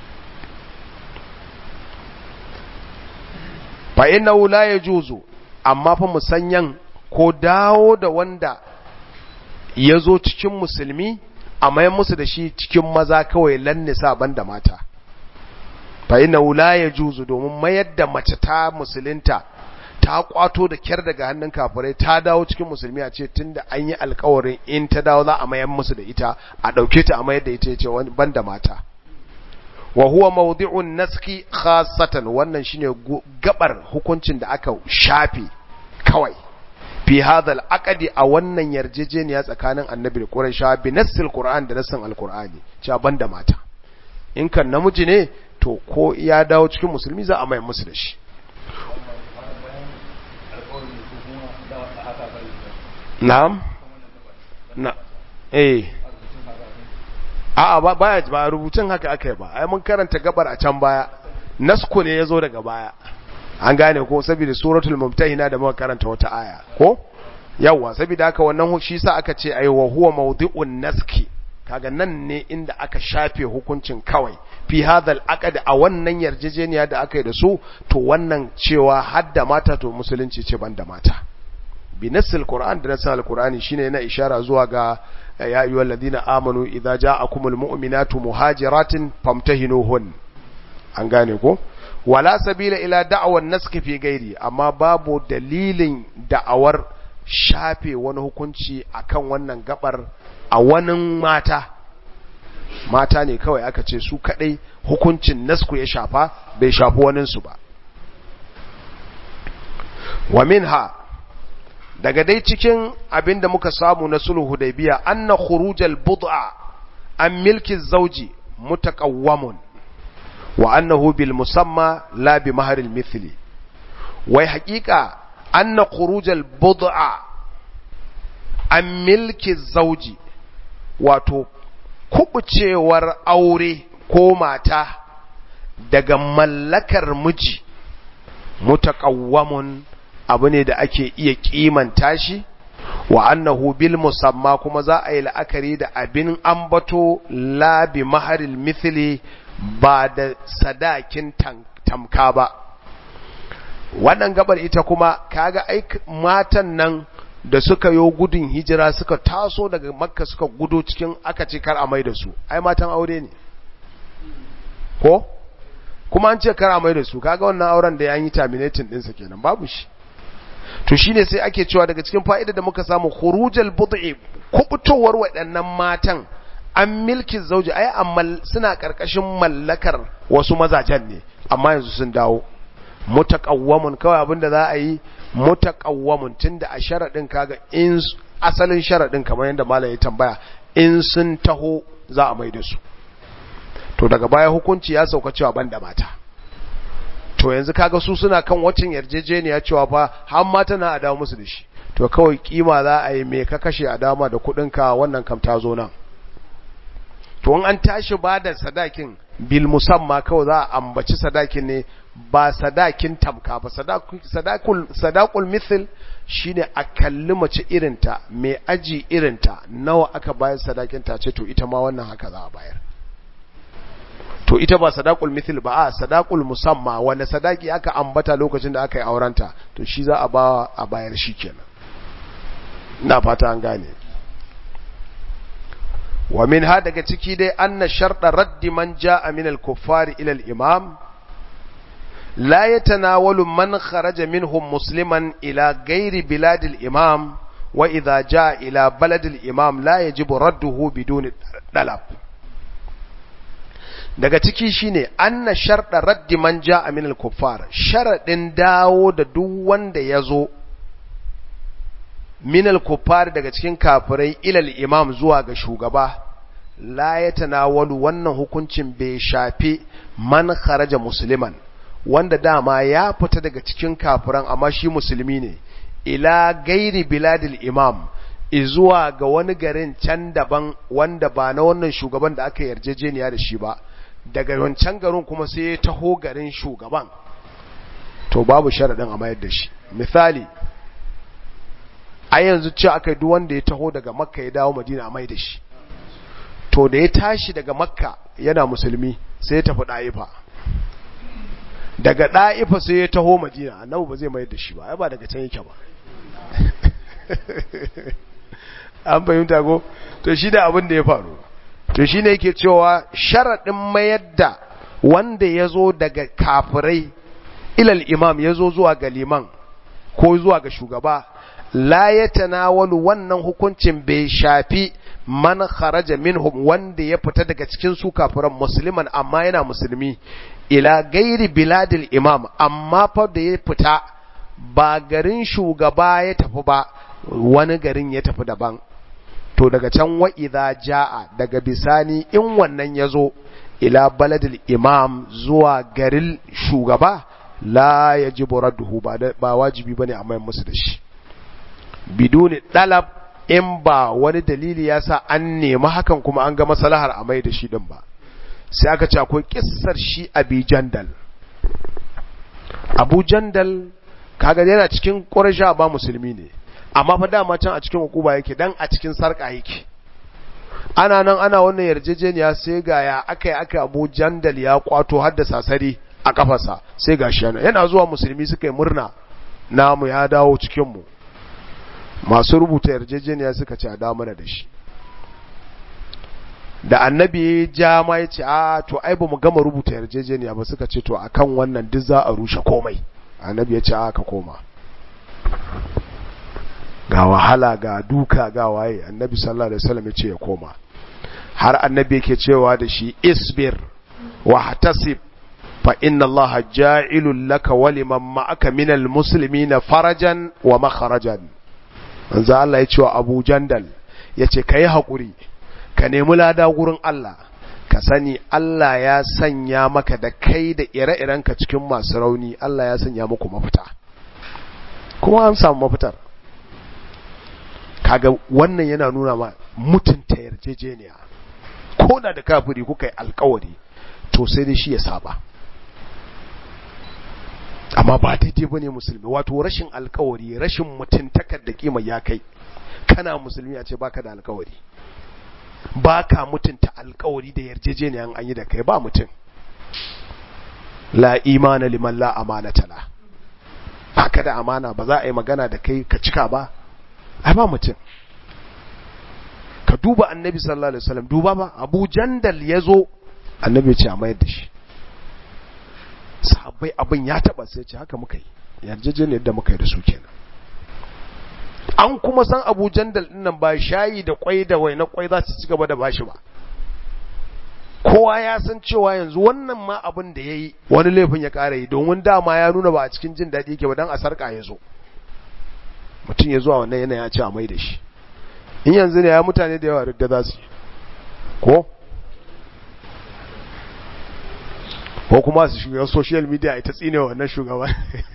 fa'in na wula ya juzo amma fa musanyan ko dawo da wanda ya zo cikin musulmi a mayan musu da shi cikin maza kawai lannisa banda mata fa ina wula ya juzu domin mayar da mace ta musulunta ta kwato da kyar daga hannun kafirai ta dawo cikin musulmi a ce tunda an yi alkawarin in ta dawo za a mayan musu da ita a ɗauke ta a mayar da ita ya ce banda mata wa huwa mawdi'un naski khassatan wannan shine gabar hukuncin da aka shafe kawai fi hadha al-aqdi a wannan yarjejeniya tsakanin annabi da quraisha bi nassil qur'an da nassin al-qur'ani cewa banda mata in kan namiji ne to ko ya dawo cikin musulmi za a mai musu da shi na'am na eh a'a ba baya ba rubutun haka aka yi ba ai mun karanta gabar a can baya nasko ne yazo daga baya an gane ko saboda suratul mumtahina da muka karanta wata aya ko yawa saboda haka wannan shi sa aka ce ai wa huwa mawdi'un naski kaga nan ne inda aka shafe hukuncin kawai fi hadal aqd a wannan yarjejeniya da aka yi da su to wannan cewa hadda mata to musulunci ce banda mata bi nassil qur'an da nassil alqur'ani shine yana ishara zuwa ga ya ayyuhal ladina amanu idza ja'akumul mu'minatu muhajiratin famtahinuhun an gane ko wala sabila ila da'awan naski fi gairi amma babu dalilin da'awar shafe wani hukunci akan wannan gabar a wani mata mata ne kawai aka ce su kadai hukuncin nasku ya shafa bai shafi waninsu ba wa minha daga dai cikin abinda muka samu na sulhu hudaybiya anna khurujal bud'a an milki zawji mutaqawwamun wa annahu bil musamma la bi maharil mithli wai haƙiƙa anna khurujal bud'a an milki zawji wato kubucewar aure ko mata daga mallakar miji mutaqawwamun abu ne da ake iya kimanta shi wa annahu bil musamma kuma za a yi la'akari da abin ambato la bi maharil mithli ba da sadakin tamka ba wannan gabar ita kuma kaga ai matan nan da suka yo gudun hijira suka taso daga makka suka gudo cikin aka ce kar a mai da su ai matan aure ne ko kuma an ce kar a mai da su kaga wannan auren da ya yi terminating ɗinsa kenan babu shi to shine sai ake cewa daga cikin fa'ida da muka samu khurujal bud'i kubutowar waɗannan matan an milki zauji ai amma suna karkashin mallakar wasu mazajen ne amma yanzu sun dawo mutaqawwamun kawai abinda za a yi mutaqawwamun tunda a sharadin kaga in asalin sharadin kamar yadda malam ya tambaya in sun taho za a maida su to daga baya hukunci ya sauka cewa banda mata to yanzu kaga su suna kan wacin yarjejeniya cewa fa har mata na a dawo musu da shi to kawai kima za a yi me ka kashe a dama da kudinka wannan kam ta zo nan to in an tashi ba da sadakin bil musamma kawai za a ambaci sadakin ne ba sadakin tamka ba sadakul sadakul mithl shine a kalli mace irinta mai aji irinta nawa aka bayar sadakin ta ce to ita ma wannan haka za a bayar to ita ba sadakul mithl ba a sadakul musamma wanda sadaki aka ambata lokacin da aka yi aurenta to shi za a ba a bayar shi kenan ina fata an gane wa min ha daga ciki dai anna sharɗa raddi man ja'a min al-kuffari ila al-imam la yatanawalu man kharaja minhum musliman ila ghairi bilad al-imam wa idha ja'a ila balad al-imam la yajibu radduhu biduni dalab daga ciki shine anna sharɗa raddi man ja'a min al-kuffar sharadin dawo da duk wanda yazo minal kuffar daga cikin kafirai ilal imam zuwa ga shugaba la ya tanawalu wannan hukuncin bai shafi man kharaja musliman wanda dama ya fita daga cikin kafiran amma shi musulmi ne ila gairi biladil imam izuwa ga wani garin can daban wanda ba na wannan shugaban da aka yarjejeniya da shi ba daga wancan garin kuma sai ya taho garin shugaban to babu sharaɗin a mayar da shi misali a yanzu ce aka yi wanda ya taho daga makka ya dawo madina mai da shi to da ya tashi daga makka yana musulmi sai ya tafi ɗa'ifa daga ɗa'ifa sai ya taho madina annabu ba zai mai da shi ba ya ba daga can yake ba an fahimta ko to shi da abin da ya faru to shi ne yake cewa sharaɗin mayar da wanda ya zo daga kafirai ilal imam ya zo zuwa ga liman ko zuwa ga shugaba la ya tanawalu wannan hukuncin bai shafi man kharaja minhum wanda ya fita daga cikin su kafiran musliman amma yana musulmi ila gairi biladil imam amma fa da ya fita ba garin shugaba ya tafi ba wani garin ya tafi daban to daga can wa idza jaa daga bisani in wannan yazo ila baladil imam zuwa garin shugaba la yajibu radduhu ba ba wajibi bane a mai musu da shi biduni dalab in ba wani dalili ya sa an nemi hakan kuma an ga maslahar a mai da shi din ba sai aka ce akwai kissar shi abi jandal abu jandal kaga yana cikin ƙuraysha ba musulmi ne amma fa dama can a cikin hukuma yake dan a cikin sarka yake ana nan ana wannan yarjejeniya sai ga ya akai aka abu jandal ya kwato har da sasari a kafarsa sai ga shi yana zuwa musulmi suka yi murna namu ya dawo cikin mu masu rubuta yarjejeniya suka ce a dawo mana da shi da annabi ya ja ma ya ce a to ai ba mu gama rubuta yarjejeniya ba suka ce to akan wannan duk za a rushe komai annabi ya ce a ka koma ga wahala ga duka ga waye annabi sallallahu alaihi wasallam ya ce ya koma har annabi yake cewa da shi isbir wa hatasib fa inna allaha ja'ilul laka wa liman ma'aka minal muslimina farajan wa makharajan manzo Allah ya ce wa Abu Jandal yace kai hakuri ka nemi lada gurin Allah ka sani Allah ya sanya maka da kai da ire-irenka cikin masu rauni Allah ya sanya muku mafita kuma an samu mafitar kaga wannan yana nuna ma mutunta yarjejeniya ko da da kafiri kuka yi alkawari to sai dai shi ya saba amma ba daidai bane musulmi wato rashin alkawari rashin mutuntakar da kima ya kai kana musulmi a ce baka da alkawari ba ka mutunta alkawari da yarjejeniyan an yi da kai ba mutum la imana liman la amanata la ba ka da amana ba za a yi magana da kai ka cika ba ai ba mutum ka duba annabi sallallahu alaihi wasallam duba ba abu jandal ya zo annabi ya ce a mayar da shi sahabbai abin ya taba sai ce haka muka yi yarjejeniyar da muka yi da su kenan an kuma san abu jandal nan ba shayi da kwai da wai na kwai za su ci gaba da bashi ba kowa ya san cewa yanzu wannan ma abin da ya yi wani laifin ya ƙara yi domin dama ya nuna ba a cikin jin daɗi yake ba don a sarƙa ya zo mutum ya zuwa wannan yana ya ce a mai da shi in yanzu ne ya mutane da yawa da za su yi ko ko kuma su shiga social media ita tsine wannan shugaba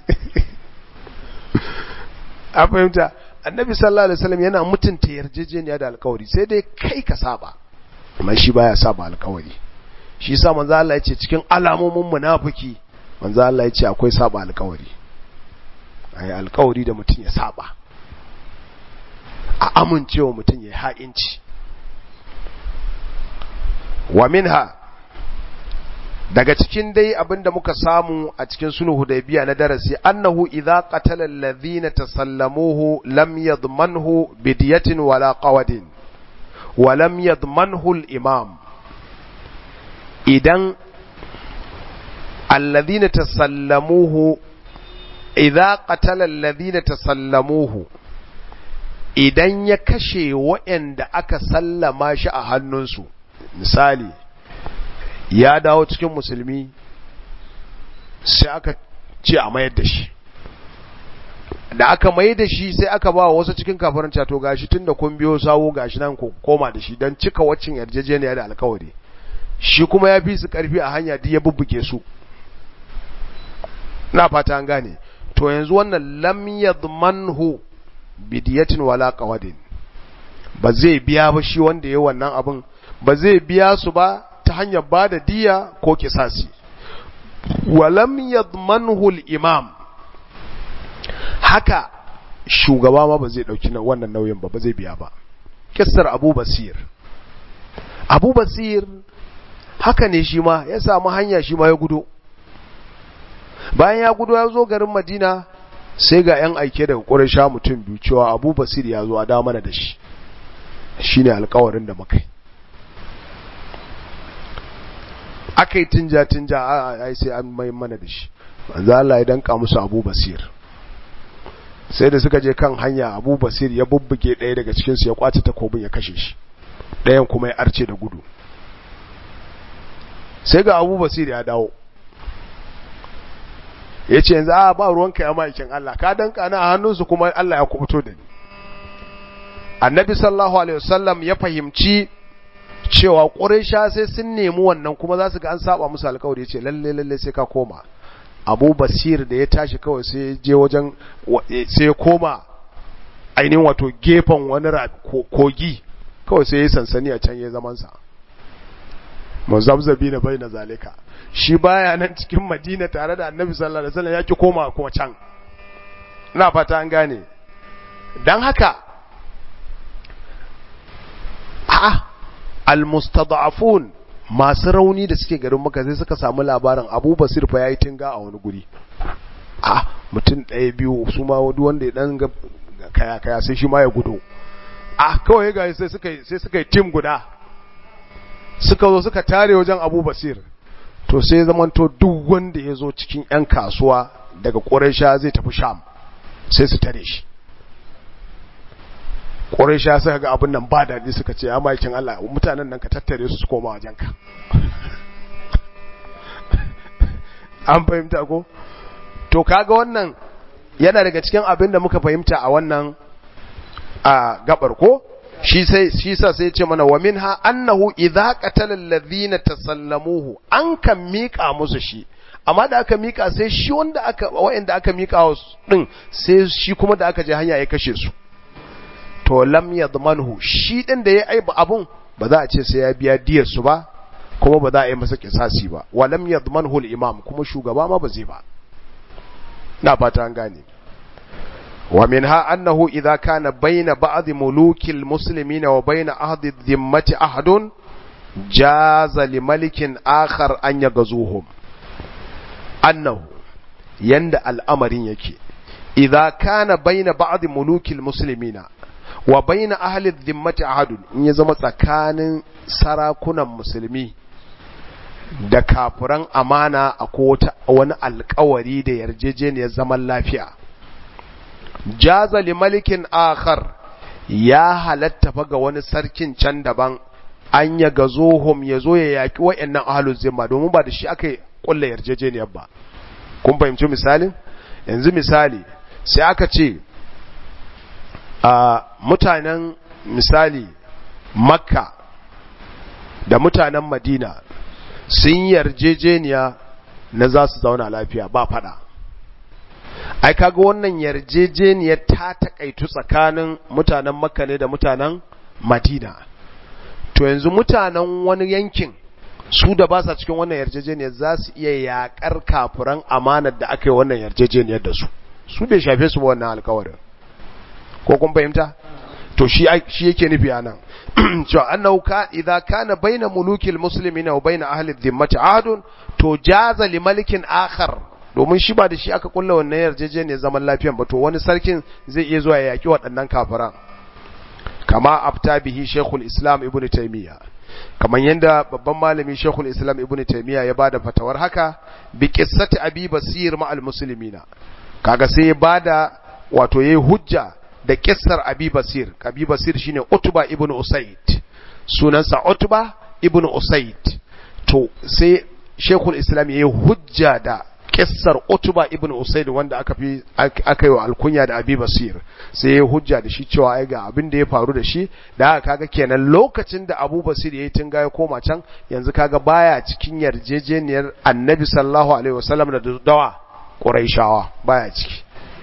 a fahimta annabi sallallahu alaihi wasallam yana mutunta yarjejeniya da alkawari sai dai kai ka saba amma shi baya saba alkawari shi yasa manzo Allah ya ce cikin alamomin munafiki manzo Allah ya ce akwai saba alkawari ai alkawari da mutum ya saba a amincewa mutum ya ha'inci wa minha daga cikin dai abinda muka samu a cikin sulhu hudaybiya na darasi annahu idza qatala alladhina tasallamuhu lam yadmanhu bidiyatin wala qawadin wa lam yadmanhu al-imam idan alladhina tasallamuhu idza qatala alladhina tasallamuhu idan ya kashe waɗanda aka sallama shi a hannunsu misali ya dawo cikin musulmi sai aka ce a mayar da shi da aka mayar da shi sai aka ba wasu cikin kafarin cato gashi tun da kun biyo sawo gashi nan ku koma da shi don cika waccan yarjejeniya da alkawari shi kuma ya fi su karfi a hanya duk ya bubbuke su na fata an gane to yanzu wannan lam yadmanhu bidiyatin wala qawadin ba zai biya ba shi wanda ya wannan abin ba zai biya su ba ta hanyar ba da diya ko kisasi walam yadmanhu al-imam haka shugaba ma ba zai dauki wannan nauyin ba ba zai biya ba kissar Abu Basir Abu Basir haka ne shi ma ya samu hanya shi ma ya gudo bayan ya gudo ya zo garin Madina sai ga yan aike daga Quraysha mutum biyu cewa Abu Basir ya zo a da mana da shi shine alƙawarin da muka yi aka yi tinja-tinja a sai an mai mana da shi manzo Allah ya danka musu Abu Basir sai da suka je kan hanya Abu Basir ya bubbuge ɗaya daga cikin su ya kwace takobin ya kashe shi ɗayan kuma ya arce da gudu sai ga Abu Basir ya dawo ya ce yanzu a ba ruwanka ya ma'aikin Allah ka danka na a hannunsu kuma Allah ya kubuto da ni annabi sallallahu alaihi wasallam ya fahimci cewa ƙurisha sai sun nemi wannan kuma za su ga an saba musu alƙawari ya ce lalle lalle sai ka koma abu basir da ya tashi kawai sai je wajen sai ya koma ainihin wato gefen wani kogi kawai sai ya sansani a can ya zamansa muzabzabi na bai na zalika shi baya nan cikin madina tare da annabi sallallahu alaihi wasallam ya ki koma kuma can ina fata an gane dan haka a almustad'afun masu rauni da suke garin maka sai suka samu labarin Abu Basir fa yayi tinga a wani guri a mutum ɗaya biyu su ma wani wanda ya dan kaya kaya sai shi ma ya gudu a kawai ga sai suka sai suka yi team guda suka zo suka tare wajen Abu Basir to sai zamanto duk wanda ya zo cikin yan kasuwa daga Quraysha zai tafi Sham sai su tare shi Quraysha suka ga abin nan ba daɗi suka ce ya makin Allah mutanen nan ka tattare su su koma wajenka an fahimta ko to kaga wannan yana daga cikin abin da muka fahimta a wannan a gabar ko shi sai shi sa sai ce mana wa minha annahu idza qatala alladhina tasallamuhu an kan mika musu shi amma da aka mika sai shi wanda aka wa'anda aka mika wa din sai shi kuma da aka je hanya ya kashe su to lam yadmanhu shi din da ya aiba abun ba za a ce sai ya biya diyar su ba kuma ba za a yi masa kisasi ba wa lam yadmanhu al-imam kuma shugaba ma ba zai ba na fata an gane wa minha annahu idza kana bayna ba'd muluki al-muslimin wa bayna ahdi dhimmati ahadun jaza li malikin akhar an yagazuhum annahu yanda al'amarin yake idza kana bayna ba'd muluki al-muslimina wa bayna ahli dhimmati ahadun in ya zama tsakanin sarakunan musulmi da kafuran amana a kota wani alkawari da yarjejeniyar zaman lafiya jaza li malikin akhar ya halatta fa ga wani sarkin can daban an ya gazohum ya zo ya yaki wayannan ahlul zimma domin ba da shi aka kulla yarjejeniyar ba kun fahimci misalin yanzu misali sai aka ce a mutanen misali makka da mutanen madina sun yarjejeniya na za su zauna lafiya ba fada ai kaga wannan yarjejeniyar ta takaitu tsakanin mutanen makka ne da mutanen madina to yanzu mutanen wani yankin su da ba sa cikin wannan yarjejeniyar za su iya yakar kafuran amanar da aka yi wannan yarjejeniyar da su su bai shafe su ba wannan alkawarin ko kun fahimta to shi shi yake nufi anan cewa annahu ka idza kana baina mulukil muslimina wa baina ahli dhimmati ahadun to jaza li malikin akhar domin shi ba da shi aka kulla wannan yarjejeniyar zaman lafiyan ba to wani sarkin zai iya zuwa ya yaki waɗannan kafiran kama afta bihi shaykhul islam ibn taymiya kamar yanda babban malami shaykhul islam ibn taymiya ya bada fatawar haka bi qissati abi basir ma al muslimina kaga sai ya bada wato yayi hujja da kissar abi basir abi basir shine utba ibn usaid sunansa utba ibn usaid to sai shekul islam yayi hujja da kissar utba ibn usaid wanda aka fi aka yi wa alkunya da abi basir sai yayi hujja da shi cewa ai ga abin da ya faru da shi da haka kaga kenan lokacin da abu basir yayi tunga ya koma can yanzu kaga baya cikin yarjejeniyar annabi sallallahu alaihi wasallam da dawa quraishawa baya ciki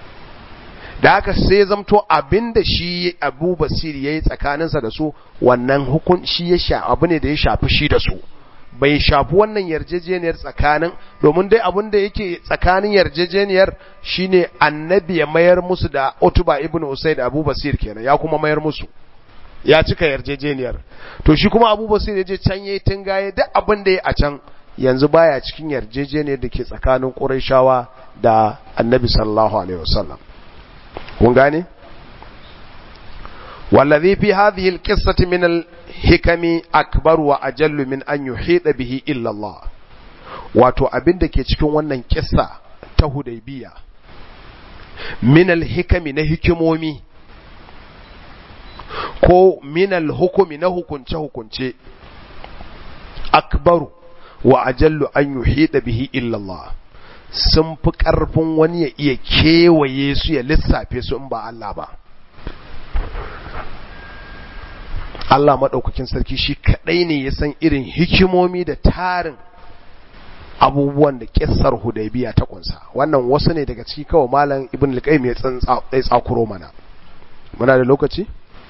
da haka sai zamto abinda shi abu basir ya yi tsakaninsa da su wannan hukun shi ya sha abu ne da ya shafi shi da su bai shafi wannan yarjejeniyar tsakanin domin dai abin da yake tsakanin yarjejeniyar shine annabi ya mayar musu da utuba ibn usaid abu basir kenan ya kuma mayar musu ya cika yarjejeniyar to shi kuma abu basir ya je can yayi tungaye duk abin da ya a can yanzu baya cikin yarjejeniyar da ke tsakanin qurayshawa da annabi sallallahu alaihi wasallam kun gane wallazi fi hadhihi alqissati min alhikami akbar wa ajallu min an yuhida bihi illa Allah wato abin da ke cikin wannan kissa ta hudaybiya min alhikami na hikimomi ko min alhukumi na hukunce hukunce akbaru wa ajallu an yuhida bihi illa Allah sun fi ƙarfin wani ya iya kewaye su ya lissafe su in ba Allah ba Allah maɗaukakin sarki shi kaɗai ne ya san irin hikimomi da tarin abubuwan da ƙissar hudaybiya ta ƙunsa wannan wasu ne daga ciki kawai malam ibn al-qayyim ya tsakuro mana muna da lokaci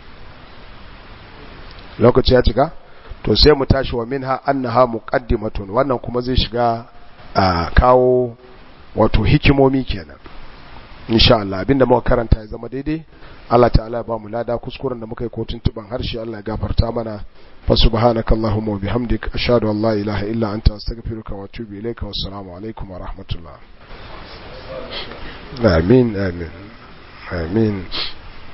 lokaci ya cika to sai mu tashi wa minha annaha muqaddimatun wannan kuma zai shiga a kawo wato hikimomi kenan insha Allah abinda muka karanta ya zama daidai Allah ta'ala ba mu lada kuskuren da muka yi kotun tuban harshe Allah ya gafarta mana fa subhanakallahumma wa bihamdik ashhadu an la ilaha illa anta astaghfiruka wa atubu ilayka wassalamu alaikum wa rahmatullah amin amin amin